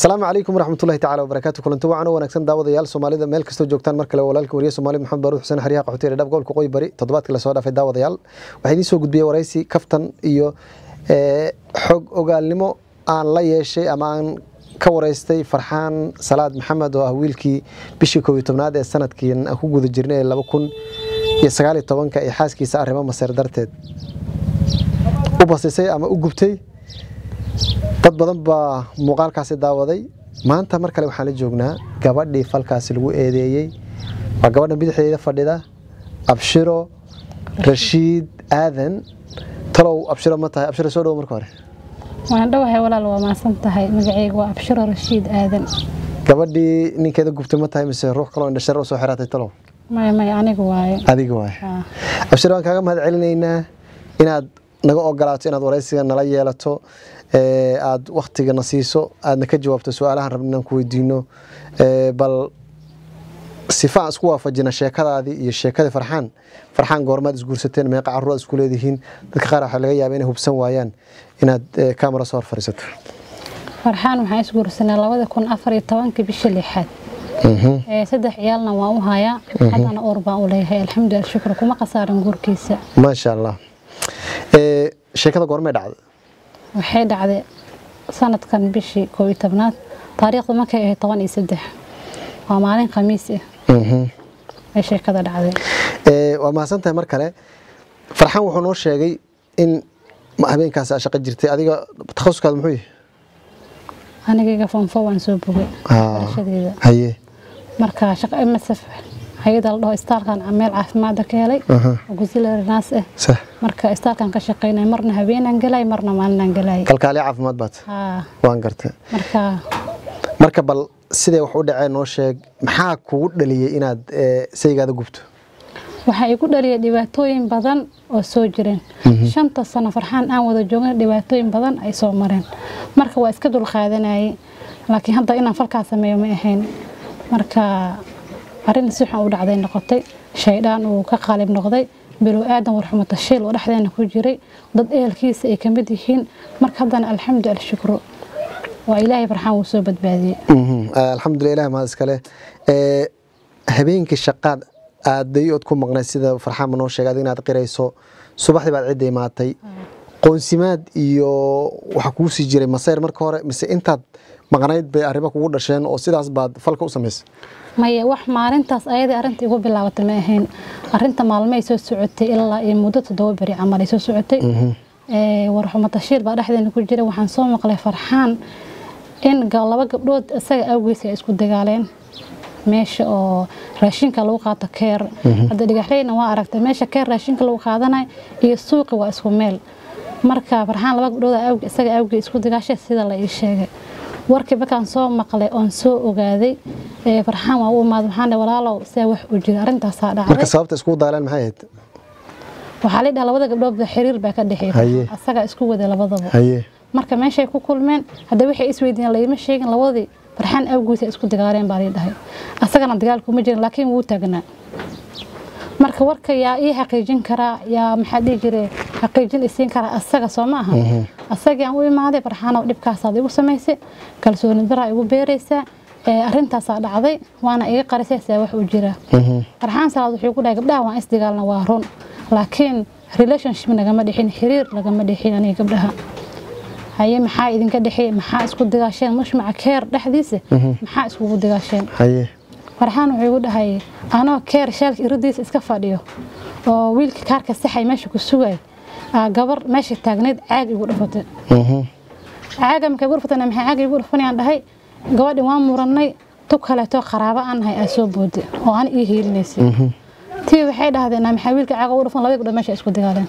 asalaamu calaykum waraxmatullahi tacala wabarakaatu kulanti wacan oo wanaagsan daawadayaal soomaalida meel kastoo joogtaan mar kale walaalka wariye soomaali maxamed baruux xuseen xariyaha qaxootiga dhab gobolka qoy bari toddobaadkii lasoo dhaafay daawadayaal waxaa idiin soo gudbiyey waraysi kaftan iyo xog ogaalnimo aan la yeeshay ama aan ka waraystay farxaan salaad maxamed oo ah wiilkii bishii koob iyo tobnaad ee sanadkii aan ku guda jirnay ee laba kun iyo sagaal iyo tobanka ee xaaskiisa arrimo maseer darteed u basisay ama u gubtay dad badan baa muuqaalkaasi daawaday maanta mar kale waxaan la joognaa gabadhii falkaasi lagu eedeeyey waa gabadha bidixdeeda fadhida abshiro rashiid aadan talow abshiro ma tahay abshiro soo dhowo marka hore waan dhowahay walaal waa maasan tahay magacayga waa abshiro rashiid aadan gabadhii ninkeeda gubtay ma tahay mise ruux kaloo indhashar u soo xiraatay talow maya maya anigu waaye adiga waay Ah. abshiro waan kaaga mahad celinaynaa inaad naga ogolaato inaad waraysiga nala yeelato ee aad waktigana siiso aadna ka jawaabto su-aalahan rabna inaan ku weydiino ee bal sifa aan isku waafajina sheekadaadii iyo sheekadii farxaan farxaan goormaad isguursateen meeqa caruuraad isku leedihiin dadka qaar waxaa laga yaaba inay hubsan waayaan inaad ee, kamera soo hor fadhiisato farxaan waxaan isguursanay labada kun afar iyo tobankii bishii lixaad Ee, saddex ciyaalna waan u hayaa haddana uur baan u leeyahay alxamdulilah shukr kuma khasaarin guurkiisa maasha allah ee, sheekada goormay dhacday waxay dhacday sanadkan bishii koob iyo tobnaad taariikhdu markay ahayd toban iyo saddex waa maalin khamiis ah Mhm. ay sheekada dhacday Ee, waa mahadsan tahay mar kale farxaan wuxuu noo sheegay in ma- habeenkaas aa shaqo jirtay adiga takhasuskaada muxuu yahay anigayga fonfo waan soo bogay Ah. barashadeeda haye marka shaqo msf hay-ada la dhaho istaalkan meel caafimaada ka helay Aha. oo gusilary naas ah sax marka istaalkan ka shaqaynay marna habeenaan galay marna maalinaan galay kalkaaliya caafimaad baad haa waan gartay marka marka bal sidee wax u dhaceen noo sheeg maxaa kugu dhaliyey inaad ee, saygaada gubto waxaa igu dhaliyay dhibaatooyin badan oo soo jireen shanta sano farxaan aan wada joogna dhibaatooyin badan ay soo mareen marka waa iska dulqaadanayay laakiin hadda inaan falkaa sameeyo ma ahayn marka arrin si xun u dhacday noqotay shaydaan uu ka qaalib noqday bilow aadan warxumo tashiil oo dhexdeena ku jiray dad ehelkiisa ay kamid yihiin marka haddana alxamdu alshukru waa ilaahay farxaan wuu soo badbaadiyey Mhm. alxamdulilah ilahi mahad iskale Ee, habeenkii shaqaad aaday ood ku maqnay sida farxaan ma noo sheegay adiga inaad qirayso subaxdii baad cidda imaatay qoonsimaad iyo waxa kuu sii jiray masayr marka hore mise intaad maqnayd bay arrimo kugu dhasheen oo sidaas baad falka u samaysay maya wax maalintaas ayadii arrinta igu bilaabatay ma ahayn arrinta maalmay soo socotay ilaa iyo muddo toddoba beri camal ay soo socotay Ee, warxumo tashiil baa dhexdeena ku jira waxaan soo maqlay farxaan in ga- laba gabdhood isaga awgiis ay isku dagaaleen meesha oo raashinka lagu qaato keer hadda dhigaxleyna waa aragtay meesha keer raashinka lagu qaadanayo iyo suuqi waa isku meel marka farxaan laba gabdhood aa awgi- isaga awgii isku dagaashay sida la ii sheegay warkii markaan soo maqlay oon soo ogaaday ee, farxaan waa u imaad waxaan dhahay, walaalow see wax u jira arrintaasaa marka dhacday sababta iskugu daaleen maxay ahayd waxaa la dhaha labada gabdhood xiriir baa ka Haye. dhexeeya asagaa isku wada labadaba haye marka meeshay ku kulmeen hadda waxay isweydiiyeen layma sheegin labadii farxaan awgiisa isku dagaaleen baa lii dhahay asagana dagaal kuma jirin laakiin wuu taagnaa marka warka yaa ii xaqiijin karaa yaa maxaa dhihi jire xaqiijin isiin karaa asaga soo ma aha asagii aan u imaaday farxaanow dhibkaasaad igu samaysay kalsooni daraa igu beeraysaa ee arrintaasaa dhacday waana iga qarisay see wax u jira farxaan salaad wuxuu ku dhahay gabdhaha waan isdagaalna waa run laakiin relationship nagama dhexin xiriir lagama dhexin aniga gabdhaha haye maxaa idinka dhexeeyey maxaa isku digaasheen mushmaca keer dhexdiisa maxaa iskugu digaasheen haye farxaan wuxuu igu dhahay anoo keer shaalka iradiisa iska fadhiyo oo wiilka kaarka saxay meesha ku sugay aa gabar meesha taagnayd caag igu dhufatay Mhm. caaga markay igu dhufatayna maxay caag igu dhufanayaan dhahay gabadhi waan murannay tug kaleeto qaraabo aan nahay aa soo booday oo aan ii hiilinaysay tii waxay dhahdeen "Naa maxaa wiilka caaga ugu dhufan labada gabdhood meesha isku dagaaleen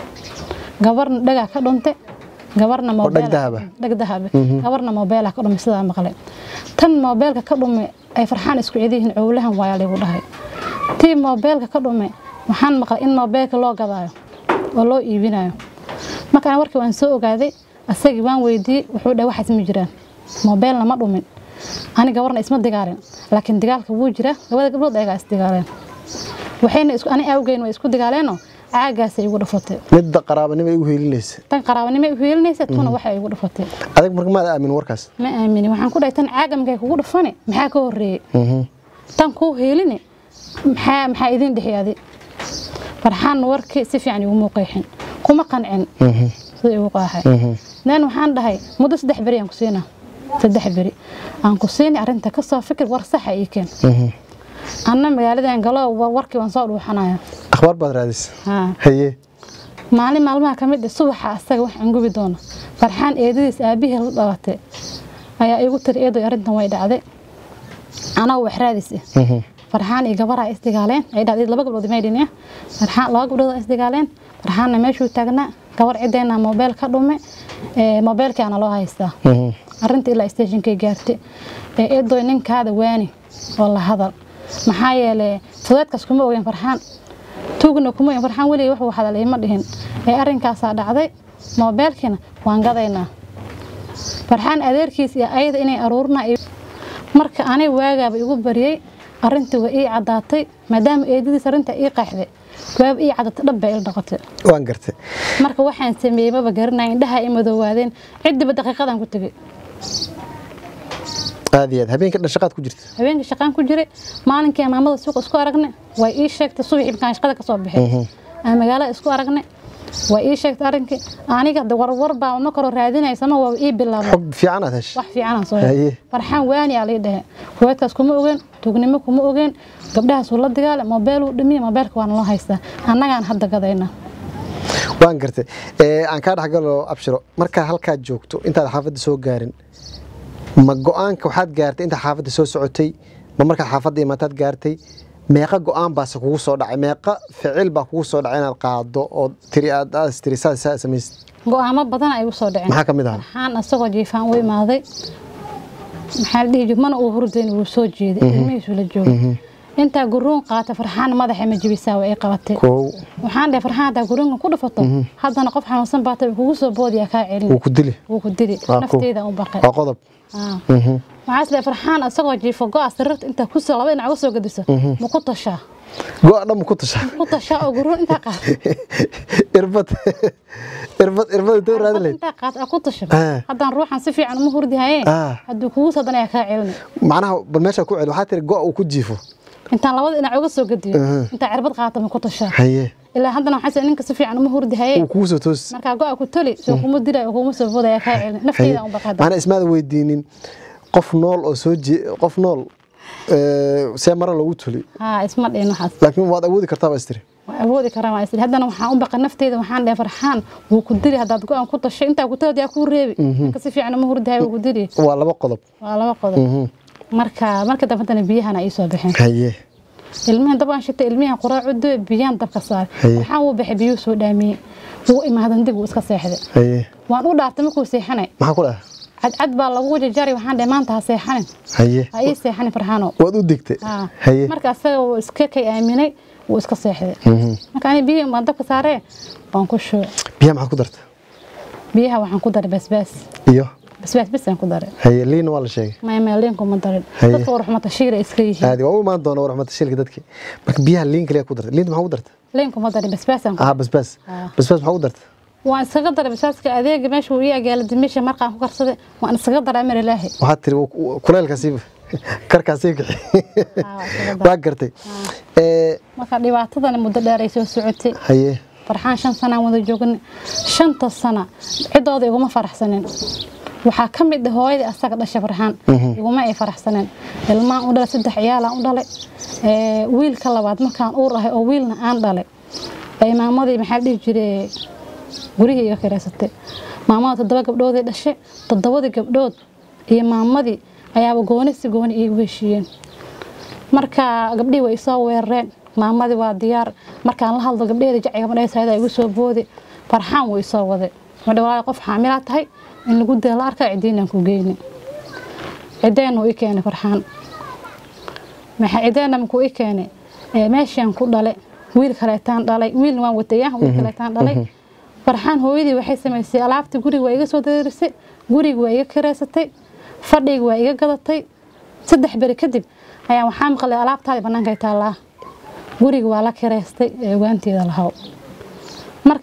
gabarna dhagaa ka dhuntay gabarna dhag mobile dahaba? dhag dahabe gabarna mobeela ka dhumay sidaa maqlay tan mobeelka ka dhumay ay farxaan isku cidiyihiin cowlahan waayaa lagu dhahay tii mobeelka ka dhumay waxaan maqlay in mobeelka loo gadaayo oo loo iibinayo markaan warkii waan soo ogaaday asagii waan weydiiyey wuxuu dhahay waxaas ma jiraan mobeelna ma dhumin ani gabarna isma dagaalin laakiin dagaalka wuu jira labada gabdhood ayagaa isdagaaleen waxayna isku ani awgeyn way isku dagaaleenoo caagaasay igu dhufatay midda qaraabanimo ay u heelinaysa tan qaraabanimo u heelinaysa tuna waxay igu dhufatay adag marka maada aamin warkaas ma aamini waxaan ku dhahay tan caaga markay kugu dhufani maxaa ka horeeyey Mhm. tan kuu heeline maxaa maxaa idin dhexyaadi farxaan warkii si fiican iguma qeexin kuma qancin Mhm. sida igu qaaxay Mhm. dan waxaan dhahay muddo saddex beri aan ku siinaa saddex beri aan ku siini arrinta ka soo fikir war saxa ii keen Mhm. anna magaaladan galo war- warkii waan soo dhuuxanaya akhbaar baad raadisa haa haye maalin maalmaha ka mid ah subaxa asaga wax aan gubi doono farxaan eedadiis aabihii la dhalatay ayaa igu tiri eedoy arrintan way dhacday anaa wax raadis ah Mhm. farxaan iyo gabaraa isdigaaleen ay dhacday laba gabdhood maydhin ah farxaan laba gabdhood aa isdigaaleen farxaanna meeshuu taagnaa gabar cideena moobeel ka dhume ee moobeelkaana loo haystaa Mhm. arrinta ilaa stationkay gaartay ee eedoy ninkaada waani oo la hadal maxaa yeelay fudeedkaas kuma ogeyn farxaan tuugna kuma ogeyn farxaan weligay wuxuu hadal ima dhihin ee arrinkaasaa dhacday moobeelkiina waan gadaynaa farxaan adeerkiis iyo ayada inay aruurna marka anay waagaaba igu bariyey arrintii waa ii caddaatay maadaama eedadiis arrinta ii qaaxday waaba ii caddaatay dhab baa il noqotay waan gartay marka waxaan sameeyey maba garanaya indhaha i madoowaadeen cidiba daqiiqadan ku tegey aad iyo aad habeenka dhan shaqaad ku jirta habeenkii shaqaan ku jiray maalinkii maamada suuqa isku aragne way ii sheegtay subaxii markaan shaqada ka soo bixay aan magaalada isku aragne way ii sheegtay arrinkii aniga de warwar baa ma karo raadinaysama waa ii bilaabay xog fiican aad heshay wax fiican aan soo Haye. helay farxaan waani aa lii dhehe huweedkaas kuma ogeen tuugnimo kuma ogeen gabdhahaasuu la dagaale moobeeluu dhimiye moobeelka waana loo haystaa annagaan hadda gadayna waan gartay ee aan kaa dhexgalo abshiro markaa halkaad joogto intaad xaafadda soo gaarin ma go-aanka waxaad gaartay intaad xaafadda soo socotay ma markaad xaafadda imaataad gaartay meeqa go-aan baase kugu soo dhacay meeqa ficil baa kugu soo dhacay inaad qaado oo tiri aad aad tiri saa saa samaysid go-aamo badan ay u soo dhaceen maxaa ka mid ahaa farxaan asagoo jiifaan u imaaday maxaa la dhihi jiray mana uu hurdayn wuu soo jeeday ilmihiisu la joogay intaa guruun qaata farxaan madaxa ma jibisaa waa ay qabatay kow waxaan dhahay farxaan haddaa guruunka ku dhufato haddana qof xanuunsan baata kugu soo boodiyaa kaa celin wuu ku dili wuu ku dili Waa ku- nafteeda u baqay waa qodob Ah. Mhm. waxaa isleeyahay farxaan asagoo jiifo go-a sariirta intaa ku soo laba dhinac uga soo gediso ma ku tashaa go-a dhan ma ku tashaa ku tashaa oo guruun intaa qaata irbad irbad irbad intee raadin lahayd intaa qaata aa ku tasha Ah. haddaan ruuxan si fiican uma hurdi haye Ah. hadduu kugu soo danaya kaa celin macnaha bal meesha ku celi waxaa tiri go-a uu ku jiifo intaan labada dhinac uga soo gediyo intaa cirbad qaata ma ku tashaa haye ilaa haddana waxaa ninka si fiican uma hurdi haye wuu kugu soo toosi markaa go-a ku toli soo kuma dilay oo kuma soo boodaya kaa celin nafteeda u baqada macnaa ismaada weydiinin qof nool oo soo jee qof nool ee, see mara loogu tuli haa isma dhihin waxaas laakiin waad awoodi kartaa baa istiri waa awoodi karaa waa isli haddana waxaan u baqa nafteeda waxaan dhahay farxaan wuu ku dili haddaad go-aan ku tashay intaa ku talood yaa kuu reebi ninka si fiican uma hurdi haye wuu ku dili waa laba qodob waa laba qodob marka marka dambe haddana biyahana ii soo baxeen haye ilmihan dabaan shitay ilmihan quraac u duwe biyaan dabka saaray Haye. waxaan wuu baxay biyuu soo dhaamiyey wuu imaadan dig wuu iska seexday haye waan u dhaartay markuu seexanay maxaa ku dhaha cadcad baa lagu jajari waxaan dhahay maanta ha seexanin haye ha ii seexanin farxaano waad u digtay Haa. haye marka asaga wuu iska kay aaminay wuu iska seexday marka ani biyihi baan dabka saaree waan ku shubay biyaha maxaad ku darta biyaha waxaan ku daray basbaas iyo basbaas bisaan ku daray haye liina waa la sheegay maymeeliinku ma darin Haye. dadka warxumata shiira iska yihiin aadi waa u imaan doona warxmata shilka dadki marka biyaha liin kaliya ku darta liinta maxaa ku darta liinku ma darin basbaasaan ku aha basbaas Ah. basbaas maxaa ku darta waan iskaga daray basbaaska adeega meesha uu ii agaala dimisha markaan ku karsaday waan iskaga daray amar ilaahi waxaad tiri wuu- wuu- kuleylkaasii karkaasii kixi Haa, waa iskaga daray. waa gartay ee marka dhibaatadani muddo dheer ay soo socotay haye farxaan shan sanaan wada joognay shanta sana ciddooda iguma faraxsanin waxaa ka mid ah hooyadii asaga dhashay farxaan iguma ay faraxsaneen ilmaan u dhalay saddex ciyaalaan u dhalay ee, wiilka labaad markaan uur ahay oo wiilna aan dhalay ay maamadii maxaa la dhihi jiray gurihii iga kireysatay maamada toddoba gabdhoodii dhashay toddobadii gabdhood iyo maamadii ayaaba gooni si gooni iigu heshiiyeen marka gabdhihii way isoo weerareen maamadii waa diyaar markaan la hadlo gabdhaheeda jacayga madhaysaada igu soo boodi farxaan wuu isoo waday madha walaahi qof xaamilaa tahay in lagu dee la arkaa cidiinaan ku geyni cideen uu i keenay farxaan maxaa cideena makuu i keenay ee meeshaan ku dhale wiil kaleetaan dhalay wiilna waan wataya wiil kaleetaan dhalay farxaan hooyadii waxay samaysay alaabtii guriga waa iga soo dareerisay guriga waa iga kireysatay fadhiga waa iga gadatay saddex beri kadib ayaa waxaa maqlay alaabtaadii bannaankay taallaa guriga waa la kireystay ee ogaanteeda lahaw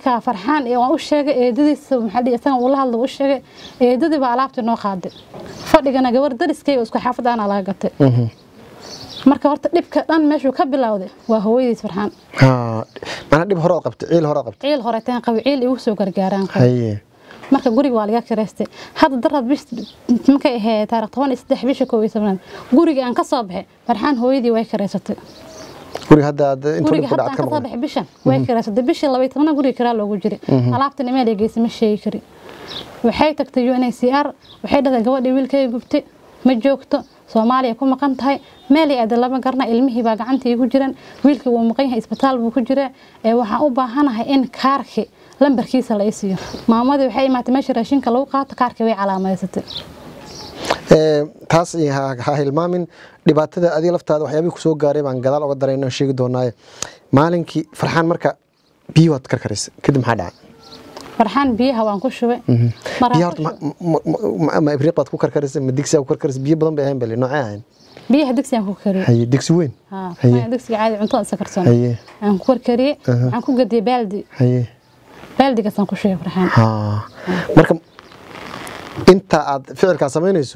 marka farxaan ee waan u sheegay eedadiisa maxaa dhihi isaga uu la hadlo u sheegay eedadii baa alaabtii noo qaaday fadhigana gabar dariskayga isku xaafad aana laga gatay marka horta dhibka dhan meeshuu ka bilowday waa hooyadiis farxaan Ha, macnaa dhib hore oo qabtay ciil hore oo qabtay ciil horeeteen qabi ciil igu soo gargaaraan qabi haye marka guriga waa laga kireystay hadda daraad bish markay ahayd taariikh toban iyo saddex bisha koob iyo tobnaad guriga aan ka soo baxay farxaan hooyadii way kireysatay guriga hadda aad intuu guriga dhib ku hadda dhacad aan ka ka soo maqan baxay bishan way kireysatay bishii laba iyo tobnaad guriga kiraa loogu jiray alaabtan meel ay geysay ma sheegi kari waxay tagtay UNHCR waxay dhahday gabadhii wiilkay gubtay ma joogto Soomaaliya ku maqan tahay meel ay aad lama garna ilmihii baa gacanta igu jiran wiilkii wuu maqan yahay isbitaal buu ku jiraa ee waxaan u baahanahay in kaarki lambarkiisa la isiiyo maamadii waxay imaatay meesha raashinka lagu qaato kaarkii way calaamadeysatay Ee, taas iyo ha ha hilmaamin dhibaatada adiga laftaada waxyaabihii kusoo gaaray baan gadaal oga darayna sheegi doonaaye maalinkii farxaan marka biyo waad karkaraysa kadib maxaa dhacay farxaan biyaha waan ku shubay maraan biyo ku horta shubay. ma- ma- ma- ma ibriiq baad ku karkaraysa ma digsi aad ku karkaraysa biyo badan bay ahayn bale noocee ahayn biyaha digsigaan ku kariyey haye digsi weyn haa Haye. maya digsiga caadi cuntada isa karsan haye aan ku karkariyey waxaan ku gadiyey baaldi haye baaldigaasaan ku shubay farxaan ha marka inta aad ficilkaa samaynayso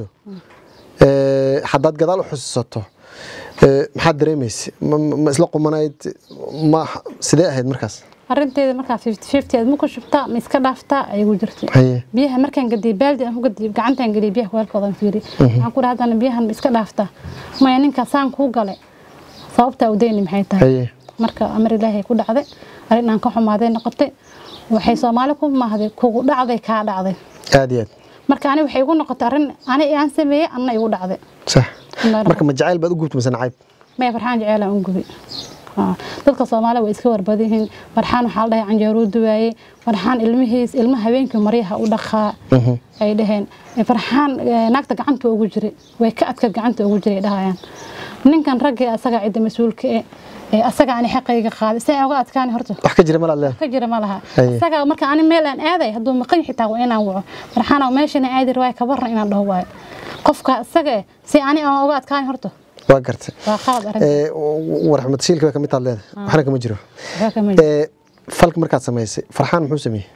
ee, haddaad gadaal u xusuusato ee, maxaad dareemaysa ma ma isla qumanayd ma sidee ahayd markaas arinteeda markaa fifty fifty aad ma ku shubtaa ma iska dhaaftaa ay igu jirtay haye biyaha markaan gadiyey baaldi aan ku gadiyey gacantaan geliyey biyaha weelkoodan fiiri waxaan ku dhahay haddana biyahan ma iska dhaaftaa maya ninkaa saan kuu galay sababtaa udayni maxay tahay haye marka amar ilaahay ku dhacday arrin aan ka xumaaday noqotay waxay soomaali ku mahday kugu dhacday kaa dhacday aad iyo aad marka ani waxay igu noqotay arrin ani aan sameeyey anna igu dhacday sax Allahu marka ma jacayl baad u gubtay mise nacayb maya farxaan jeceylaan u gubi Haa. dadka soomaali way iska warbadan yihiin farxaan waxaa la dhahay canjeeruu duwaayey farxaan ilmihiis ilma habeenkii maryaha u dhaqaa ay dhaheen Eh, farxaan eh, naagta gacanta ugu jiray way ka adka gacanta ugu jiray dhahayaan ninkan raggii asaga cidda mas-uulka eh ee asaga ani xaqayga qaaday si aan uga adkaani horta wax ka jira malaad leedahay ka jira ma laha Haye. isaga marka ani meel aan aaday hadduu maqan xitaa waa inaan waco farxaana meeshana aadi rawaay ka barna inaan dhaho waayo qofka isaga eh si ani aan uga adkaani horta waa gartay waa qalad arrinta ee warxmad shiilka baa ka mid taad leedahay waxna kama jiro waxaa ka mid ee falka markaad samaysay farxaan muxuu sameeyey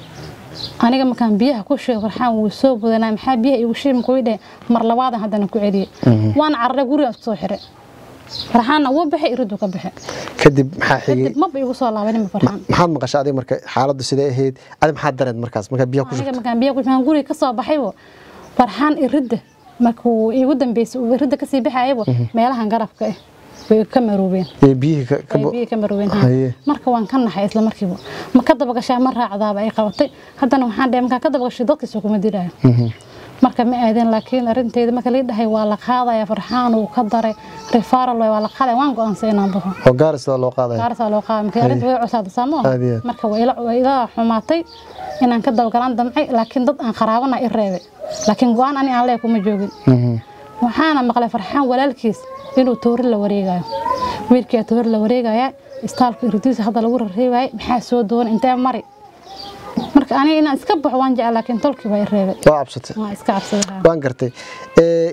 aniga markaan biyaha ku sheego farxaan wuu soo budanaa maxaa biyaha igu sheegi kuwi dheh mar labaadan haddana ku celiyey waan cararay gurigaan isku soo xiray farxaanna wuu baxay iriduu ka baxay kadib maxaa xigay kadib maba igu soo laabanin farxaan maxaad maqashay adiga marka xaaladdu sidee ahayd adi maxaad dareed markaas markaad biyaha ku aniga shubtay markaan biyaha ku markaan guriga ka soo baxaybo farxaan iridda markuu igu dambeysay uu iridda kasii baxayabo meelahan garabka ah way ka maroobeen ee biyihii ka ka ay biyo ka maroobeen Haye. marka waan ka naxay isla markiiba ma ka daba gashaa ma raacdaaba ay qabatay haddana waxaan dhahay markaan ka daba gashay dadkiisa kuma diraayo marka ma aadeen laakiin arrinteeda marka lii dhahay waa la qaadaya farxaan uu ka daray referral waa la qaadaya waan go'aansan inaan baxo oo gaaris loo qaadaya gaarsaa loo qaaday marka arrinta way cusaada saamo Aad iyo aad. marka way ila way ila xumaatay inaan ka daba galaan damcay laakiin dad aan qaraabana i reebay laakiin go'aan ani aan leeyahay kuma joogin Mhm. waxaana maqlay farxaan walaalkiis inuu toori la wareegayo wiilkii toori la wareegaya istaalka irdiisa hadda lagu rareebayay maxaa soo doona intee mari marka aniga inaan iska baxo waan jecel laakiin tolkii baa i reebay waa cabsatay waan iska cabsaday waan gartay ee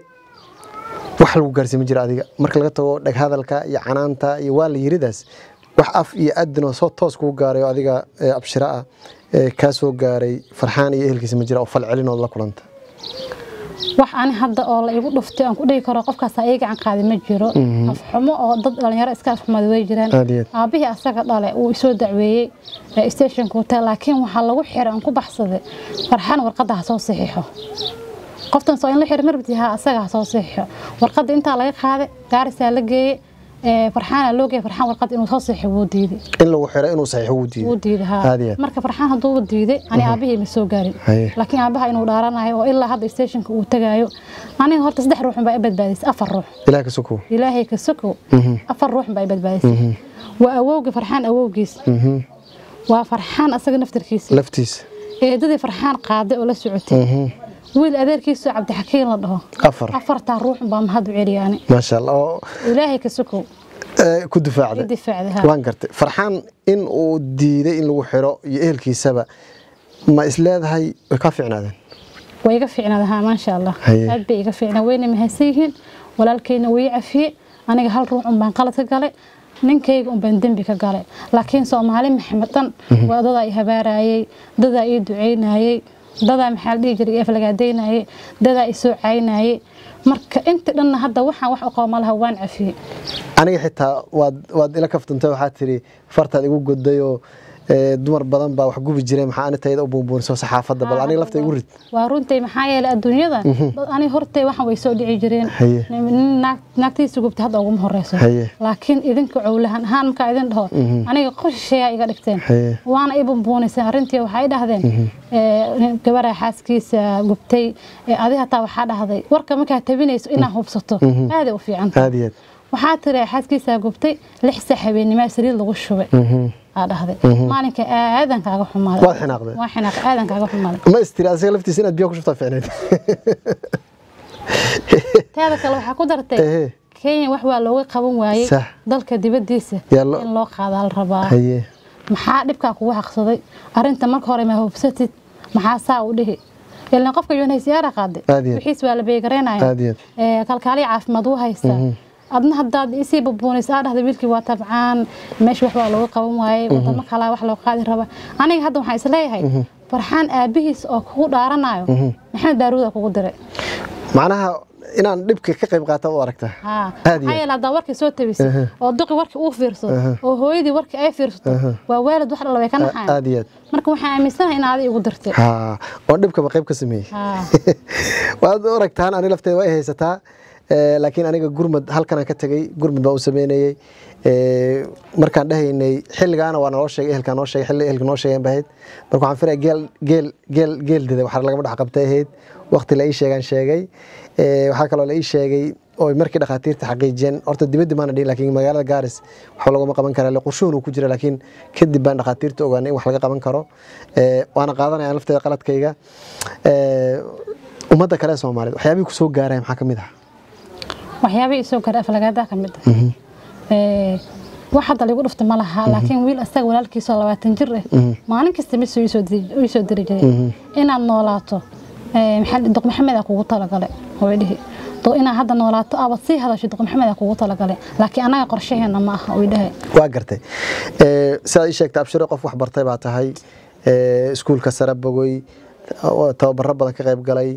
wax lagu gaarsiin ma jira adiga marka laga tago dhag hadalka iyo canaanta iyo waa la yiridaas wax af iyo adin oo soo toos kugu gaaray oo adiga ee abshira ah ee kaa soo gaaray farxaan iyo ehelkiisa ma jira oo fal celin oo la kulanta wax ani hadda oo la igu dhuftay aan ku dhihi karo qofkaas ii gacan qaaday ma jiro afxumo oo dad dhalinyaro iska afxumada way jiraan Aad iyo aad. aabihii asaga dhale uu isoo dacweeyey ee stationka hotel laakiin waxaa lagu xiray aan ku baxsaday farxaan warqadda ha soo saxiixo qoftan soo in la xiray marbti ha asaga ha soo saxiixo warqadda intaa laga qaaday gaarisaa la geeyey ee farxaana loo geeyey farxaan warqadda inuu soo saxiixo wuu diiday in lagu xiray inuu saxiixo wuu diiday wuu diiday haa Aad iyo aad. marka farxaan hadduu diiday ani aabihii ma soo gaarin Haye. laakiin aabaha inuu dhaaranayo oo ilaa hadda stationka uu tagayo aniga horta saddex ruux baa i badbaadisay afar ruux ilaah ka sokow ilaahay ka sokow afar ruux baa i badbaadisay waa awowgii farxaan awowgiis waa farxaan asaga naftarkiisa laftiisa eedadii farxaan qaaday oo la socotay wiil adeerkiisoo cabdixakiin la dhaho afar afartaa ruux baa mahad u celiyaani maasha allah oo ilaahay ka sokow ee, ku difaacday i difaacday haa. waan gartay farxaan in uu diiday in lagu xiro iyo ehelkiisaba ma is leedahay way kaa fiicnaadeen way iga fiicnaada haa maasha allah Haye. aad bay iga fiicnaa wayna mahadsan yihiin walaalkeyna way i cafiyey aniga hal ruux un baan qalad ka galay ninkayga unbaan dembi ka galay laakiin soomaali maxamed dhan waa dadaa i habaarayey dadaa ii duceynayey dadaa maxaa la dhihi jiray i aflagaadaynayey dadaa i soo caynayey marka inta dhanna hadda waxaan wax aqooma laha waan cafiyey aniga xitaa waad waad ila kaftantay waxaad tiri fartaad igu goday oo ee, dumar badan baa wax gubi jiray maxaa anitayda u buunbuuniso saxaafadda bal aniga lafta igu rid waa runtay maxaa yeelay adduunyada dad ani hortay waxan way soo dhici jireen Haye. nin naag- naagtiisa gubta hadda uguma horeyso Haye. laakiin idinka cowlahan ahaan markaa idin dhaho aniga qoshisheeyaa iga dhigteen Haye. waana i bumbuuniseen arrintii waxay dhahdeen ee, gabaraa xaaskiisa gubtay ee, adi hataa waxaa dhahday warka markaa tabinayso inaa hubsato aaday u fiican tahay aad iyo aad waxaa tiri xaaskiisaa gubtay lix saa habeenimaa saliid lagu shubay aa dhahday maalinka aadan kaaga xumaaday Waad xinaaqday? waa xinaaqay aadan kaaga xumaaday ma istiri asiga laftiisa inaad biyo ku shubtaa ficneyd teeda kale waxaa ku dartay Ehe. kenya wax waa looga qaban waayey Sax. dalka dibadiisa Yaa lo- in loo qaadaa la rabaa haye maxaa dhibkaa kugu haqsaday arinta marka hore ma hubsatid maxaa saa u dhihi ilan qofka unhcr qaaday Aad iyo aad. wixiis waa la beegareynaya Aad iyo aad. Ee, kalkaaliya caafimaad u haysta adna hadaad isii bubuunis aa dhahda wiilkii waa tabcaan meesha wax waa looga qaban waayey wadamo kalaa wax loo qaadi raba aniga hadda waxaan isleeyahay farxaan aabihiis oo kugu dhaaranayo maxamed baaruuda kugu diray macnaha inaan dhibka ka qayb qaata u aragtaa haa Aad iyo maxaa yeele haddaa warkii soo tabisay oo duqi warkii uu fiirsado oo hooyadii warkii ay fiirsato waa waalid wax dhalla way ka naxaan aad iyo aad marka waxaan aaminsanahay in aadi igu dirtay haa oo dhibkaba qayb ka sameeyey haa waad u aragtaan ani lafteeda way haysataa ee, laakiin aniga gurmad halkanaan ka tegey gurmad baan u sameynayey ee, markaan dhahaynay xilligaana waa naloo sheegay ehelkaa noo sheegay xilli ehelka noo sheegeen bahayd marka waxaan filaya geel geel geel geel dida waxaa lagama dhex qabtay ahayd waqti la ii sheegaan sheegay ee, waxaa kaloo la ii sheegay oo markii dhakhaatiirta xaqiijiyeen horta dibaddi maana dhihin laakiin magaalada gaaris waxba laguma qaban karaa le qorshuhun uu ku jira laakiin kadib baan dhakhaatiirta ogaanay in wax laga qaban karo ee, waana qaadanayaan lafteeda qaladkayga ee, ummadda kale ee soomaaliyeed waxyaabihii ku soo gaaraya maxaa ka mid ah waxyaabihii isoo garay aflagaadaa ka mid ah Ee, wax hadda lagu dhufta ma laha laakiin wiil asaga walaalkiisoo labaatan jir ah maalin kasta mid soo iisoo diri- uu isoo diri jiray inaad noolaato ee, maxaa la dhihi, duq maxamed aa kugu talagalay hooyadhihi do inaad hadda noolaato aabad sii hadasho duq maxamed aa kugu talagalay laakiin anaga qorshaheena ma aha uu dhahay waa gartay Ee, sidaad ii sheegtay abshiro qof wax bartay baa tahay ee, iskuulka sare bogoy oo tababaro badan ka qayb galay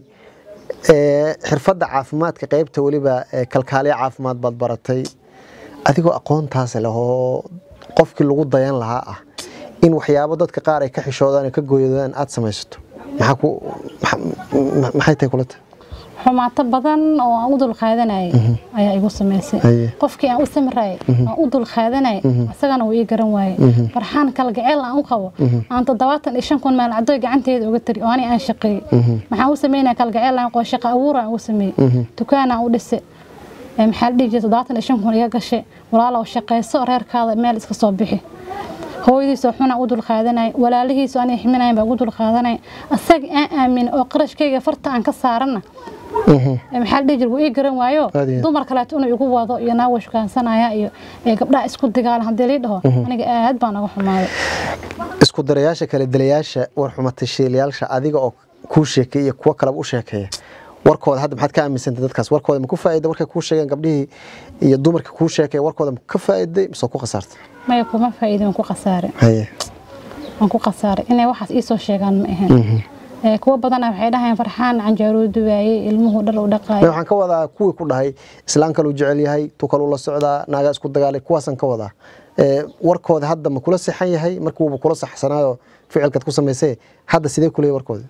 Ee, xirfadda caafimaadka qaybta weliba ee, kalkaaliye caafimaad baad baratay adigoo aqoontaas leh oo qofkii lagu dayan lahaa ah in waxyaabo dadka qaar ay ka xishoodaan oo ka gooyadaan aad samaysato maxaa ku maxa- ma- maxay tahay kula tahay xumaato badan oo aan u dul qaadanayay ayaa igu samaysay Haye. qofkii aan u samrayay aan u dul qaadanayay asagana wuu ii garan waayey farxaan kalgaceel aan u qabo aan toddobaatan iyo shan kun maalcadoy gacanteeda uga tari oo ani aan shaqeeyey maxaan u sameynaya kalgaceel aan qoo shaqa abuur aan ugu sameeyey dukaan aan u dhisay ee maxaa la dhihi jiray toddobaatan iyo shan kun iga gashay walaalow shaqayso reerkaada meel iska soo bixi hooyadiisoo xunaa u dul qaadanay walaalihiisu aniga ximinayan baa ugu dul qaadanay asaga aan aamin oo qarashkayga farta aan ka saarana Ee, maxaa la dhihi jiray wuu ii garan waayo Aad iyo aad. dumar kaleeto inuu igu wado iyo naawa shukaansanaya iyo ee, gabdhaha isku digaalan haddii lii dhaho aniga aad baan uga xumaaday isku darayaasha kale dalayaasha warxumatashiilayaasha adiga oo kuu sheekeeya iyo kuwo kaleba u sheekeeya warkooda hadda maxaad ka aaminsantay dadkaas warkooda ma ku faa'iiday warkay kuu sheegeen gabdhihii iyo dumarka kuu sheekeeya warkooda ma ka faa'iiday mise waa ku khasaartay maya kuma faa'iidin waan ku khasaaray haye waan ku khasaaray inay waxaas ii soo sheegaan ma ahayn Ee, kuwo badana waxay dhahayaan farxaan canjaaruu duwaayey ilmuhu dhar u May dhaqaayay waxaan ka wadaa kuwii ku dhahay islaan kaluu jecel yahay tu kaluu la socdaa naagaa isku dagaalay kuwaasaan ka wadaa Ee, warkooda hadda ma kula saxan yahay markuuba kula saxsanaayo ficilkaad ku samaysay hadda sidee kuleeyahay warkooda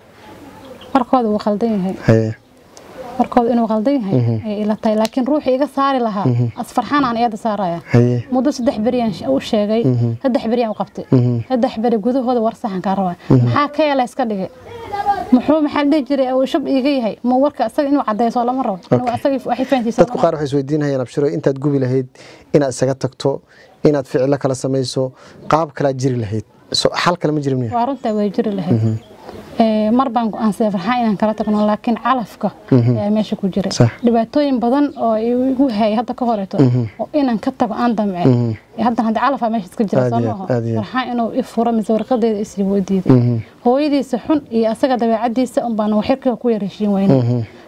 warkooda wuu qaldan yahay haye warkooda inuu qaldan yahay ayay ila tahay laakiin ruuxii iga saari lahaa as farxaan aan eeda saaraya haye muddo saddex beriyaan u sheegay saddex beriyaan u qabtay saddex beri gudahooda war saxan kaa rabaa maxaa ka yeela iska dhigay muxuu maxaa la dhihi jiray uu shab iiga yahay ma warka asaga inuu cadeyso lama rabo inuu asaga waxay fahantiisa dadku qaar waxay isweydiinayaan abshiro intaad gubi lahayd inaad isaga tagto inaad ficilo kala samayso qaab kalaad jiri lahayd So, xal kale ma jirin miya waa runtaa way jiri lahayd Ee, mar baan go-aansaday farxaan inaan kala tagno laakiin calafka ayaa meesha ku jiray Sax. dhibaatooyin badan oo igu hayay hadda ka horeeto oo inaan ka tago aan damce haddan hadda calafaa meesha iska jira Aad soo iyo maaho aad, aad iyo aad. farxaan inuu i furo mise warqadeeda isii woo diiday hooyadiisa xun iyo asaga dabeecadiisa un baan waxyarkiga ku yar heshiin weyne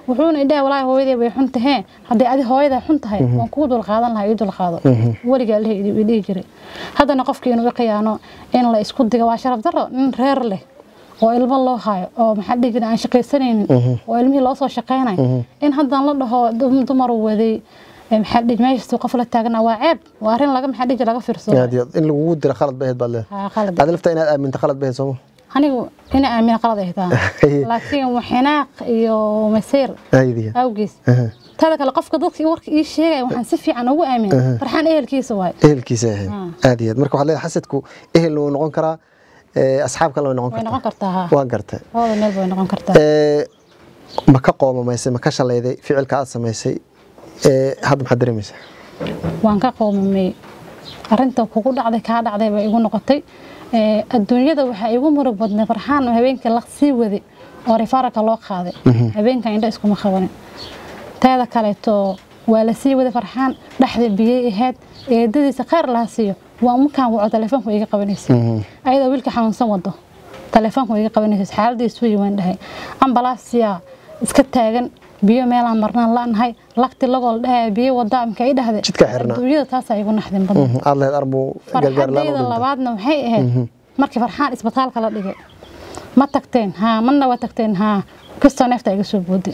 wuxuuna idhaha walaahi hooyaday way xun tahee haddii adi hooyadaa xun tahay waan kuu dulqaadan lahaa ii dulqaado weligaa i dhihi jiray haddana qofkii inuu i khiyaano in la isku diga waa sharaf darro nin reer leh oo ilmo loo hayo oo maxaa dhihi jira aan shaqaysanaynin oo ilmihii loo soo shaqaynayo in haddaan la dhaho dumar waday maxaa dhihi meeshastuu qof la taagna waa ceeb waa arrin laga maxaa dhihi laga fiirsado aad iyo aad in lagugu dira khalad bay ahayd baad leedahay haa qalad aad laftaa inaad aaminta khalad bay ahayd sooma anigu ina aamina qalad ay taa laakiin xinaaq iyo masiir aydiya awgiis tada kale qofka dadka warka ii sheegaya waxaan si fiican ugu aamin farxaan ehelkiisa waay ehelkiisa ahayd aad iyo aad marka waxaad leedahay xasadku ehelna wuu noqon karaa asxaab kale way noqon way kartaa noqon kartaa haa waan gartay labada meel way noqon kartaa Ee, ma ka qoomamaysay ma ka shalayday ficilka aad samaysay ee, hadda maxaad dareemaysaa waan ka qoomamay arinta kugu dhacday kaa dhacday bay igu noqotay Ee, adduunyada waxaa igu murug badnay farxaan oo habeenkii la sii waday oo rifaaraka loo qaaday habeenkan indho iskuma qabanin teeda kaleeto waa la sii waday farxaan dhexda biyey ahayd eedadiisa khayr laha siiyo waa markaan waco telefoonka iga qabanaysay ayadoo wiilka xanuunsan wado telefoonka iga qabanaysay xaaladiisu way waan dhahay ambalaasiya iska taagan biyo meelaan marnaan la'nahay lagti lagoo la dhahaya biyo wadaa imka i dhahday Jidka xirnaa. adduunyada taasaa igu naxdin badan Mhm, aad lahayd armuu gargaar laan u farxadayda dhintay labaadna waxay ahayd markii farxaan isbitaalka la dhigay ma tagteen haa mana waa tagteen haa kastoo neefta iga soo booday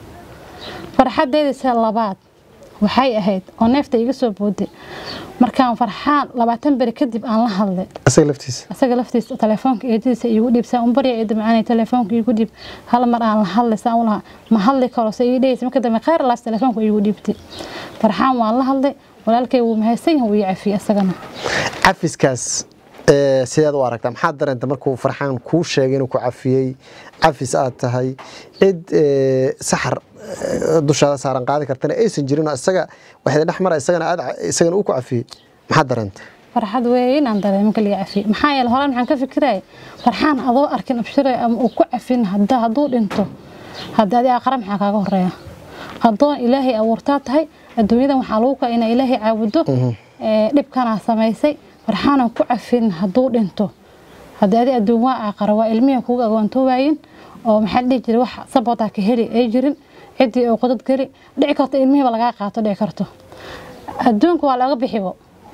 farxadayda labaad waxay ahayd oo neefta iga soo booday markaan farxaan labaatan beri kadib aan la hadlay asaga laftiisa asaga laftiisa telefoonka eedadiisa iigu dhiib saa un barya eeda macaanay telefoonka iigu dhiib hal mar aan la hadlay saa u lahaa ma hadli karo se ii dhehaysa marka dambe khayr laas telefoonka iigu dhiibtay farxaan waan la hadlay walaalkay wuu mahadsan yahay wuu ii cafiyey asagana cafiskaas ee, sideed u aragtaa maxaad dareenta markuu farxaan kuu sheegay inuu ku cafiyey cafis aad tahay cid ee, saxar ee, dushaada saaran qaadi kartana aysan jirin oo isaga waxay dhex mara isagana aad isagana uu ku cafiyey maxaad dareenta farxad weyn aan dareemo marka laga cafiyey maxaa yeele horaan maxaan ka fikiraya farxaan adoo arkin abshiray ama uu ku cafin hadda hadduu dhinto hadda adi aqara maxaa kaaga horeeya addoon ilaahay abuurtaa tahay adduunyadan waxaa lagu kaa inaa ilaahay caabudo ee, dhibkanaa samaysay farxaanan ku cafin hadduu dhinto hadda adi adduun waa aqara waa ilmihi kuga agoontoowayin oo maxaa la dhihi jiray wax sabootaa ka heli ay jirin ciddii oo qodad geli dhici karto ilmihiiba lagaa qaato dhici karto adduunka waa laga bixibo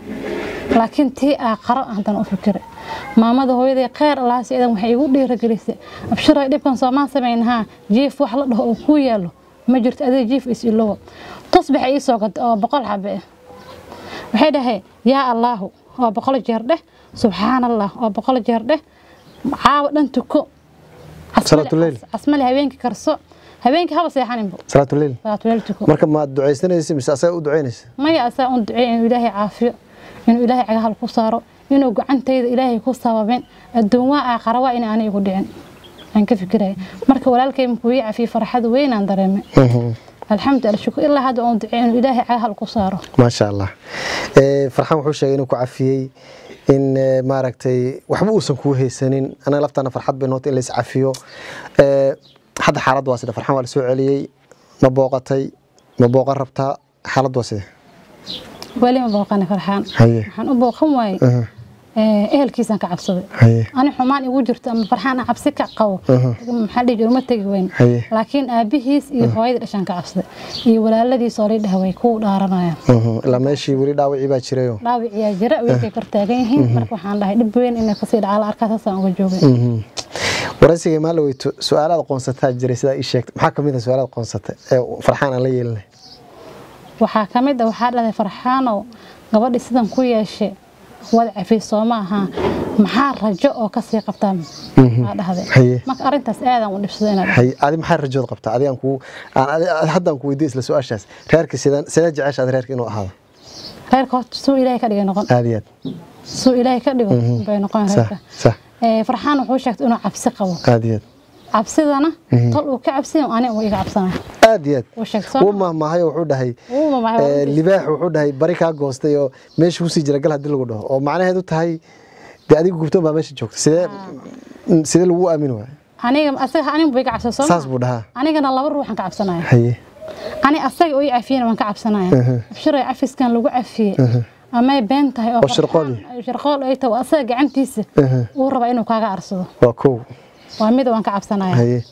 laakiin tii aaqaro haddana u fikira maamada hooyaday kheyr alaasi idan waxay igu dhiiragelisay abshiray dhibkan soomaan samaynahaa jiif wax la dhaho oo kuu yaalo ma jirto adiga jiif is ilowo tusbaxa ii soo gad oo boqol xabe ah waxay dhahay yaa allaahu oo boqol jeer dheh subxaan allah oo boqol jeer dheh caawa dhan tuko Salaatuleyl. casmale habeenkii karso habeenkii haba seexaninbo salaatuleyl salaatuleyl tuko marka maad ducaysanaysa mise asaga u ducaynaysa maya asaa un duceey inuu ilaahay caafiyo inuu ilaahay cagahal ku saaro inuu gacantayda ilaahay ku sababin adduun waa aakhara waa in aanay igu dhicin aan ka fikiraya marka walaalkay markuu ii cafiyey farxad weyn aan dareemay alxamdulilah shukur ilaa hadda oon duceey inuu ilaahay cagahal ku saaro maasha allah Ee, farxaan wuxuu sheegay inuu ku cafiyey in ee, maaragtay waxba uusan kuu haysanin anaga laftaana farxad bay noota in la is cafiyo Ee, hadda xaaladda waa sida farxaan waa la soo celiyey ma booqatay ma booqan rabtaa xaaladda waa sida weli ma booqana farxaan haye waxaan u booqan waayey aha, ee, ehelkiisaan ka cabsaday haye ani xumaan igu jirto ama farxaan aan cabsi ka qabo maxaa dhihi jira uma tegi weyn Haye. laakiin aabihiis iyo hooyadii dhashaan ka cabsaday iyo walaaladiis oo lii dhaha way ku dhaaranayaan mhm, ilaa meeshii weli dhaawacii baa jirayo dhaawiciyaa jira wiilkay kor taagan yihiin marka waxaan dhahay dhib weyn inay kasii dhacaa la arkaa saasaan uga joogay Mhm. waraysiga maa la weyto su-aalaad qoonsataa jiray sidaa ii sheegtay maxaa kamid ah su-aalaad qoonsata ee farxaan aan la yeelinay waxaa ka mid ah waxaa dhahday farxaanow gabadhi sidan ku yeeshe wada cafiis soo ma ahaa maxaa rajo oo kasii qabtaa aa dhahday Haye. marka arrintaas aadaan u dhibsado inaad hay adi maxaa rajood qabtaa adigaan ku aan adi- adi- haddaan ku weydiiyo isla su-aashaas reerka sidaan sidee jecesha ad reerka inuu ahaado reerka horta suu ilaahay ka dhigay noqon aad iyo aad suu ilaahay ka dhigo bay noqon sax reerka sax Ee, farxaan wuxuu sheegtay inuu cabsi qabo aad iyo aad cabsidana tol uu ka cabsiyo ani uu iga cabsanayo aad iyo Wuu aad sheegtay wuu mahmaahayo wuxuu dhahay Wuu mahmaahay, ee, waa libaax wuxuu dhahay bari kaa goostay oo meesha kusii jira gal haddii lagu dhaho oo macnaheedu tahay dee adiga gubtoon baa meesha joogta sidee sidee lagu aamini waaya aniga asaga aniga buu iga cabsay soo saas ma buu dhahaa anigana laba ruuxan ka cabsanaya haye ani asaga oo i cafiyena waan ka cabsanaya abshiray cafiskan lagu cafiyey amay been tahay oo Oo shirqool. farxaan- shirqool ay tahay oo asaga gacantiisa uu rabaa inuu kaaga arsado waa kow waa mid waan ka cabsanaya haye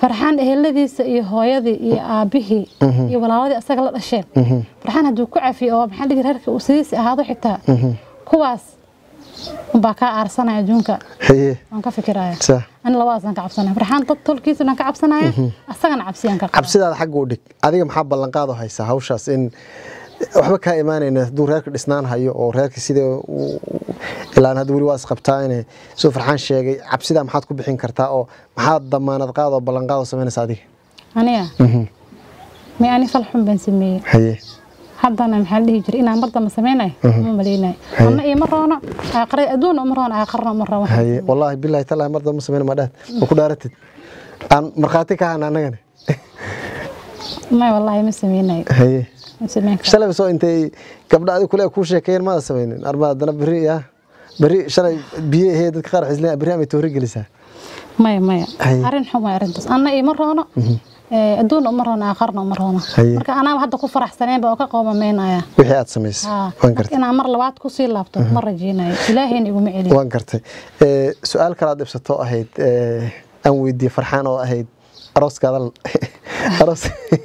farxaan eheladiisa iyo hooyadii iyo aabihii iyo walaaladii asaga la dhasheen farxaan hadduu ku cafiyo oo maxaa dhihi reerka uu sidiisi ahaado xitaa kuwaas unbaa kaa aarsanaya adduunka haye waan ka fikiraya sa ani labadaasaan ka cabsanaya farxaan dad tolkiisa dhan ka cabsanaya asagana cabsiyaan ka qaba cabsidaada xagga u dhig adiga maxaa ballanqaado haysaa hawshaas in waxba kaa imaanayna hadduu reerka dhisnaan hayo oo reerka sida ilaan hadda weli waa isqabtaa in suu farxaan sheegay cabsidaa maxaad ku bixin kartaa oo maxaad damaanad qaad oo ballanqaad oo samaynaysa adiga aniga may ani fal xun baan sameeyey haye haddana maxaa la dhihi jiray inaan mar dambe samaynayo ma malaynayo ama iyo ma roono aakhira adduunna uma roono aakhirna uma roono haye wallaahi bilaahi tallaahi mar dambe samayna ma dhaad ma ku dhaaratid aan markhaati ka hana annagana may wallaahi ma sameynayo haye ma sameyn karo shalay soo intay gabdha adiga kule kuu sheekeeyeen maada samaynin arma haddana berri ya berri shalay biyo ahee dadka qaar xisleen berri amay toori gelisaa maya maya Haye. arrin xun waa arrintaas anna iyo ma roono ee, adduunna uma roono aakhirna uma roono Haye. marka anaaba hadda ku faraxsaneenba oo ka qoomamaynaya wixii aad samaysay Haa, waan marka gartay inaan mar labaad kusii laabto ma rajeynayo ilaahayna iguma celiyo waan gartay Ee, su-aal kale aad dhibsato ahayd ee, aan weydiiyey farxaan oo ahayd arooskaada l- aroos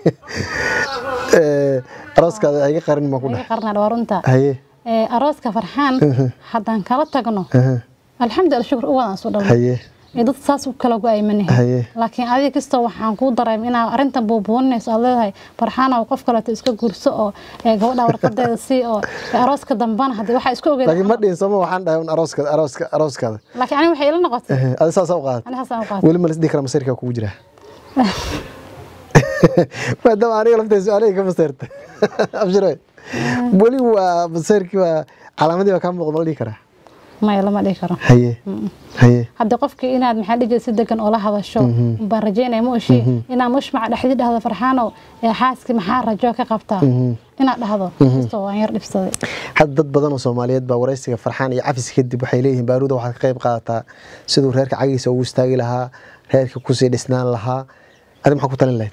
Ee, arooskaada iga qarin ma ku iga dheh qarnaa waa runta haye Ee, arooska farxaan haddaan kala tagno aha, alxamdulilah shukur u wadaan soo dhalno haye ee dad saas u kala go-aymanahay Haye. laakiin adiga kastoo waxaan kuu dareemay inaa arrintan buubuuninayso aad leedahay farxaanow qof kaleeto iska guurso oo ee, gabadha warqadeeda sii oo ee, arooska dambana haddii waxaa isku ogeed laakiin ma dhihin sooma waxaan dhahay un arooskaada arooska arooskaada laakiin aniga waxay ila noqotay Ehe, adi saasaa u qaadat ani haasaan u qaatay weli ma lasdhihi kara masirkaa kugu jira maadaama aniga lafteeda su-aalahii ka maseerta abshiro weli waa maseerkii waa calaamadii baa kaa muuqda ma la dhihi karaa maya lama dhihi karo haye haye hadda qofkii inaad maxaa dhihi jiray si degan oo la hadasho baan rajeynaya ma oshi inaad mushmaca dhexdi dhahdo farxaanow ee xaaskii maxaa rajo ka qabtaa inaad dhahdo kastoo waan yar dhibsaday hadda dad badan oo soomaaliyeed baa waraysiga farxaan iyo cafis kadib waxay leeyihiin baaruuda waxaad ka qayb qaadataa siduu reerka cagiisa ugu istaagi lahaa reerka kusii dhisnaan lahaa adi maxaa ku talin lahayd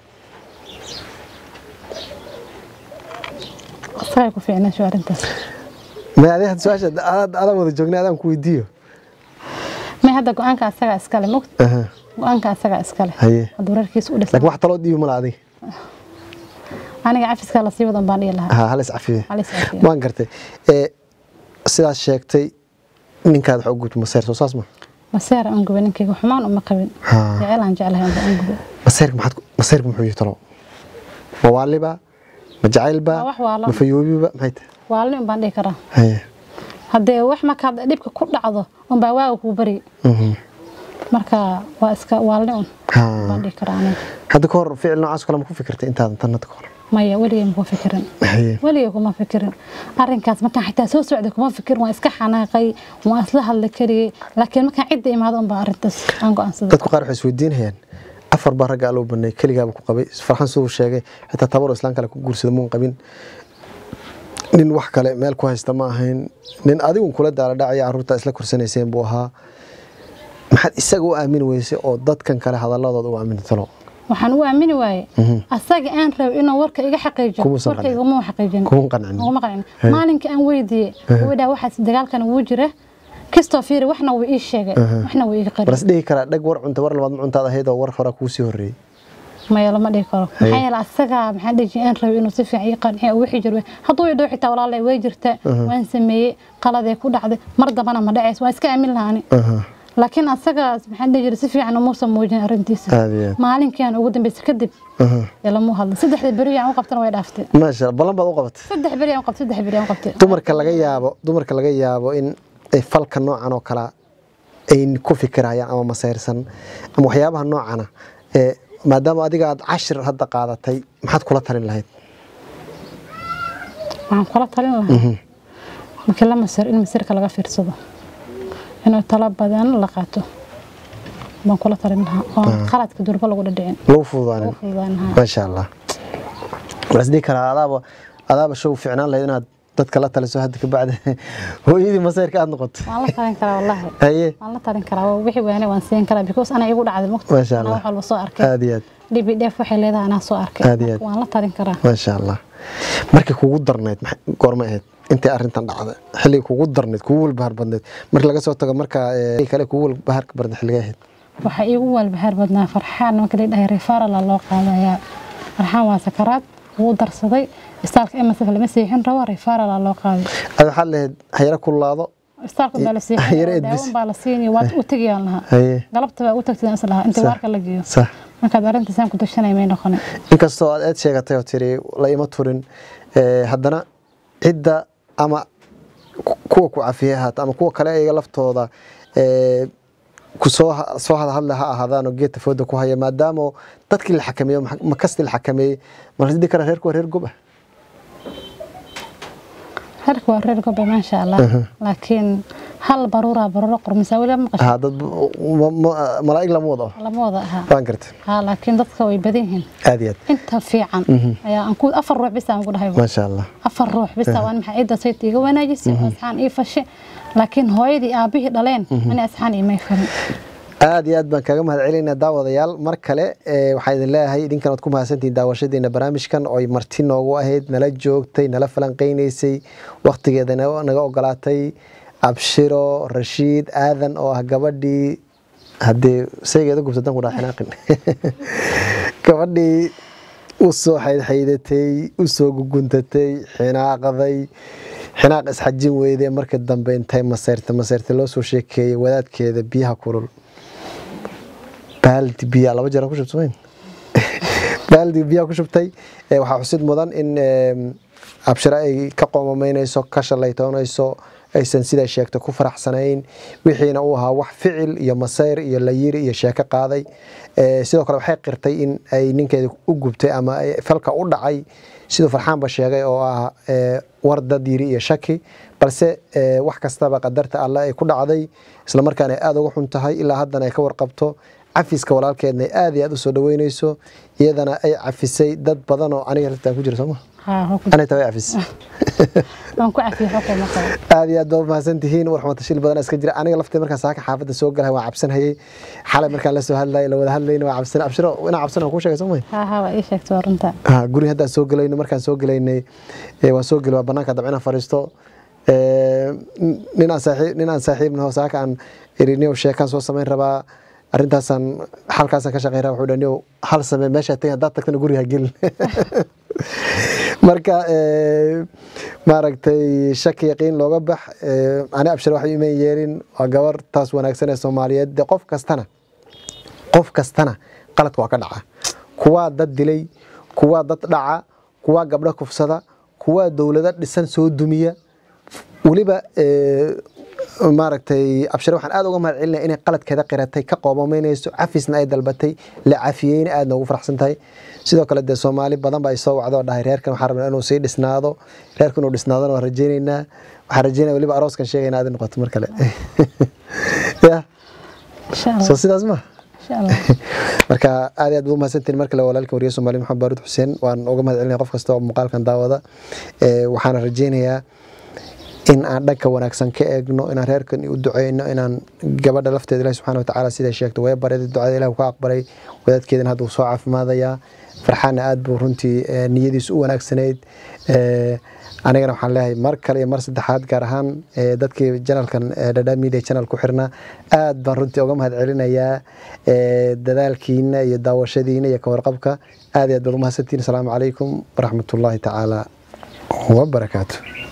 asagay ku fiicnaasho arrintaas may adi hadda su-aasha adaa adaa wada joognay adaan ku weydiiyo may hadda go-aanka asagaa iskale mogt Aha, go-aanka asagaa iskale haye hadduu reerkiisa u dhisan laakiin wax taloo dhiibi mala adiga aniga cafiskaa lasii wadan baan dhihi lahaa ha halis cafiye halis cafiye. waan gartay ee sidaas sheegtay ninkaad wax u gubto maseer soo saas ma maseer aan gubay ninkayga xumaan uma qabin Haa. jecel aan jeclahay unba aan gubay maseerka maxaad ku- maseerka muxuu yihi talo ma waaliba ma jacaylba Waa wax waalan. ma fayoobiba maxay tahay waalni un baan dhihi karaa haye haddee wax markaad dhibka ku dhacdo unbaa waaga kuu bari mhm. marka waa iska waalni un Haa. baan dhihi karaa aniga hadda ka hor ficil noocaas oo kale ma ku fikirtay intaadan tan hadda ka hor maya weligay makuma fikirin haye weligay kuma fikirin arrinkaas markaan xitaa soo socday kuma fikirin waan iska xanaaqay waan isla hadli kariyey laakiin markaan cidda imaado unbaa arrintaas aan go-aansaday dadku qaar waxay isweydiinayaan afar baa ragga aloo banay keligaaba ku qabay farxan siduu sheegay xitaa tabaroo islaan kale ku guursada muun qabin nin wax kale meel ku haysta ma ahayn nin adigun kula daala dhacaya carruurta isla korsanayseen buu ahaa maxaad isaga u aamini weysay oo dadkan kale hadaladooda u aamini talo waxaan u aamini waaye asaga aan rabay inuu warka iga xaqiijiyo Kumuusan warka qancin. iguma xaqiijin kuma qancin uguma qancin maalinka aan weydiiyey wuu dhaha waxaas dagaalkan wuu jira kastoo fiiri waxna wuu ii sheegay waxna wuu iga war qari is dhihi karaa dhag war cunta war labaad ma cuntaad ahayd oo war hore kuu sii horreeyey maya lama dhihi karo maxaa yeele asaga maxaa dhihi jiray aan rabay inuu si fiican ii qanciyo oo wixii jir hadduu idho xitaa walaalay way jirta waan sameeyey qaladee ku dhacday mar dambana ma dhacays waan iska aamin lahaani Aha, laakiin asaga maxaa dhihi jiray si fiican umuusan muujin arrintiisa aad iyo aad. maalinkii aan ugu dambeysay kadib Aha. ee lamuu hadlay saddexda beri aan u qabtana way dhaaftay maasha Allah, ballan baad u qabatay saddex beri aan u qabtay saddex beri aan u qabtay dumarka laga yaabo dumarka laga yaabo in ay falka noocan oo kale ay ku fikirayaan ama masayrsan ama waxyaabaha noocana ee maadaama adiga aad cashir hadda qaadatay maxaad kula talin lahayd waxaan kula talin lahaa markii la masir in masirka laga fiirsado inuu talo badan la qaato baan kula talin lahaa oo qaladka durba lagu dhadhicin lagu fududaanin u fududaan lahaa maasha allah waxaan isdhihi karaa adaaba adaaba show fiicnaan lahayd inaad dadka la taliso hadda ka bacda hooyadii masayrka aad noqoto waan la talin karaa wallaahi haye waan la talin karaa waa wixii waane waan siin karaa because ana igu dhacday mugta Masha anaa Allah. wax walba soo arkay aad iyo aad dhibi dheef waxay leedahay anaa soo arkay Aad iyo aad. waan la talin karaa maasha allah markii kugu darnayd maxa- goorma ahayd intay arrintan dhacday xilligii kugu darnayd kugu walbahar badnayd markii laga soo tago marka ee, kale kugu walbaharka badnayd xilligay ahayd waxaa iigu walbahaar badnaa farxaan marka la dhahay refarala loo qaadayaa farxaan waa sakaraad wuu darsaday istaalka emasaka lama seexin rabo refarala loo qaaday ad waxaad lahayd hayaro kulaado istaalka baa la Yara seexin edbis. daawan baa la siinaya waad u tegayaan lahaa haye galabta baa u tagtay is lahaa inta Sax. waarka la geeyo sax markaad arrintaasaan ku dashanay may noqonin inkastoo aad eed sheegatay oo tiri la ima turin eh, haddana cidda ama ku- kuwa ku cafiye ahaata ama kuwa kale iyaga laftooda eh, ku soo ha- soo hadhadle ha ahaadaan oo geedta fooda ku haya maadaama dadkii la xakameeyo ma- makastii la xakameeyey marasidi kara reerku waa reer gob ah reerka waa reer gobe maasha allah laakiin hal baruuraa baruuro qormisaa weli ma maqashay Ah, dad ma- ma- malaa'ig lama wado lama wada ahaa waan gartay haa laakiin dadka way badan yihiin aad iyo aad inta fiican ayaa aan ku afar ruux bisa aan ku dhahay maasha allah afar ruux bisa waan maxay cidda sayt iga wanaajisay oo asxaan ii fashe laakiin hooyadii aabihii dhaleen ani asxaan iimay farin aad iyo aad baan kaga mahad celinaa daawadayaal mar kale eh, waxaan idin leeyahay idinkan waad ku mahadsantihiin daawashadeena barnaamijkan oo ay marti noogu ahayd nala joogtay nala falanqeynaysay waktigeeda naga naga ogolaatay abshiro rashiid aadan oo ah gabadhii haddee saygeeda gubsadan ku dhaa xinaaqin gabadhii u soo xaydxaydatay u soo guguntatay xinaaqday xinaaq isxajin weyde markii dambe intay maseyrta maseyrta loo soo sheekeeyey wadaadkeeda biyaha kulul baaldi biyaa laba jeer aan ku shubtay mayn? baaldi biyaa ku shubtay Eh, waxaa xusid mudan in em, abshiro ay ka qoomameynayso ka shalaytoonayso aysan sidaa sheegtay ku faraxsanayn wixiina uu ahaa wax ficil iyo masayr iyo layiri iyo sheeko qaaday Eh, sidoo kale waxay qirtay in ay ninkeeda u gubtay ama ay falka u dhacay siduu farxaanba sheegay oo ah eh, war dad yiri iyo shaki balse eh, wax kastaba qadarta alle ay ku dhacday islamarkaana ay aada uga xun tahay ilaa haddana ay ka warqabto cafiska walaalkeedna ay aada iyo aada u soo dhaweyneyso iyadana ay cafisay dad badan oo aniga laftaan ku jira sooma haa hoo ku- anita way cafis waan ku cafiyey xogka ma qabo aada iyo aad baa umahadsan tihiin warxuma tashil badan iska jira aniga laftii markaan saaka xaafadda soo galahay waan cabsanhayay xalay markaan la soo hadlayay la wada hadlayna waa cabsan abshiro inaa cabsan waan kuu sheegay soo may haa haa waa ii sheegtay waa runta Ah, guri haddaan soo gelayno markaan soo gelaynay eh, waan soo gelay waa banaanka dabcina fariisto Eh, nin aan saaxiib nin aan saaxiibnaho saaka aan iriniyow sheekaan soo samayn rabaa arrintaasaan halkaasaan ka shaqeyn rabaa wuxuu dha niyow hal samee meeshaa tegin haddaad tagtana guriga ha gelin marka eh, maaragtay shaki yaqiin looga bax eh, ani abshir wax iman yeelin waa gabar taas wanaagsan ee soomaaliyeed de qof kastana qof kastana qaladka waa ka dhaca kuwaa dad dilay kuwaa dad dhaca kuwaa gabdho kufsada kuwaa dowlado dhisan soo dumiya weliba eh, maaragtay abshir waxaan aada uga mahad celinaya inay qaladkeeda qiratay ka qoobameynayso cafisna ay dalbatay la cafiyeyna aada noogu faraxsan tahay sidoo kale dee soomaali badan baa isoo wacdo oo dhahay reerkan waxaan rabnaa inuu sii dhisnaado reerka inuu dhisnaadona waan rajeyneynaa waxaan rajeynaya weliba arooskan sheegayna aad noqoto mar kale ya insha allah soo sidaas ma insha allah marka aad iyo aad buu umahadsantihin mar kale walaalka wariye soomaali maxamed baaruud xuseen waan uga mahad celinaya qof kasta oo muuqaalkan daawada Eh, waxaana rajeynayaa in aan dhanka wanaagsan ka eegno inaan reerkan u duceyno inaan gabadha lafteeda ilahi subxaana watacaala siday sheegtay way bareeda ducada ilah ka aqbalay wadaadkeedana hadda uu soo caafimaadayaa farxaana aad buu runtii eh, niyadiisu u wanaagsanayd Eh, anigana waxaan leeyahay mar kale iyo mar saddexaad gaar ahaan eh, dadkii janalkan dhadha media channel ku xirna aad baan runtii uga mahad celinayaa eh, dadaalkiina iyo daawashadiina iyo kawarqabka aad iyo aad baad umahadsantihin asalaamu calaykum waraxmatullaahi tacaala wabarakaatu